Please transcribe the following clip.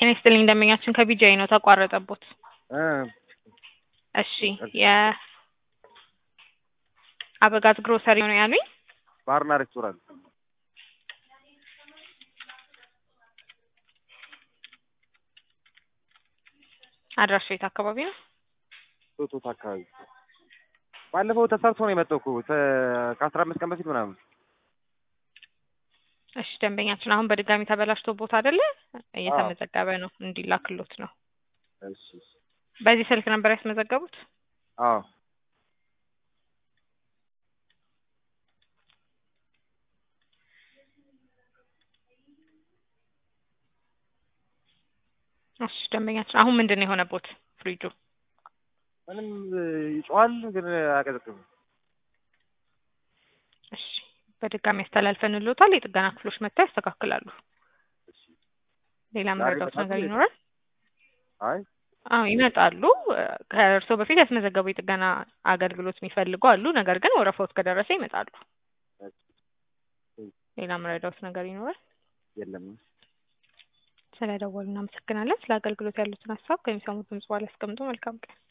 ጤና ይስጥልኝ ደንበኛችን ከቢጃይ ነው ተቋረጠቦት። እ እሺ የአበጋዝ ግሮሰሪ ነው ያሉኝ? ባርና ሬስቶራንት አድራሻ የት አካባቢ ነው? ቶቶት አካባቢ ባለፈው ተሰርቶ ነው የመጣው እኮ ተ- ከአስራ አምስት ቀን በፊት ምናምን። እሺ ደንበኛችን አሁን በድጋሚ ተበላሽቶ ቦታ አይደለ እየተመዘገበ ነው እንዲላክሎት ነው። እሺ እሺ። በዚህ ስልክ ነበር ያስመዘገቡት? አዎ እሺ ደንበኛችን አሁን ምንድን ነው የሆነቦት ፍሪጁ? ምንም ይጮሃል ግን አያቀዘቅዝም። እሺ በድጋሚ ያስተላልፈንልዎታል። የጥገና ክፍሎች መጥተው ያስተካክላሉ። ሌላ መረዳት ይመጣሉ ነገር ወይስ? ይኖራል? አይ አዎ ይመጣሉ። ከእርስዎ በፊት ያስመዘገቡ የጥገና አገልግሎት የሚፈልጉ አሉ። ነገር ግን ወረፋዎት ከደረሰ ይመጣሉ። ሌላ መረዳት ነገር ይኖራል? የለም። ስለደወሉ እናመሰግናለን። ስለ አገልግሎት ያሉትን ሀሳብ ከሚሰሙት ድምጽ በኋላ ያስቀምጡ። መልካም ቀን።